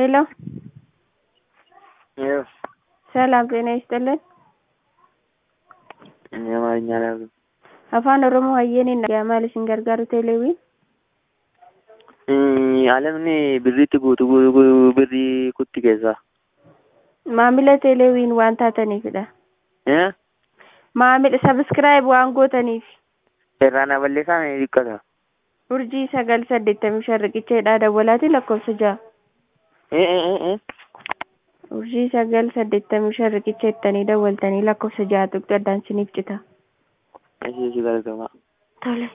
ሄሎ ይኸው ሰላም ጤና ይስጥልን። እኔ አማርኛ አላውቅም። afaan oromoo hayyeeniin maal isin gargaaru teeleewwiin Alamni birriitti guutu gu- gu- birrii kutti keessaa. maamila teeleewwiin waan taataniifidha. Eh? maamila sabiskiraayib waan gootaniif Irraana balleessaa ni dhiqqata. urjii sagal saddeettamii shan riqicheedhaa dawwalaati lakkoofsa ja'a. Eh eh eh eh. urjii sagal saddeettamii shan riqicheettanii dawwaltanii lakkoofsa ja'a tuqxi addaan siniif cita. Ashii ishii gargama. Tole.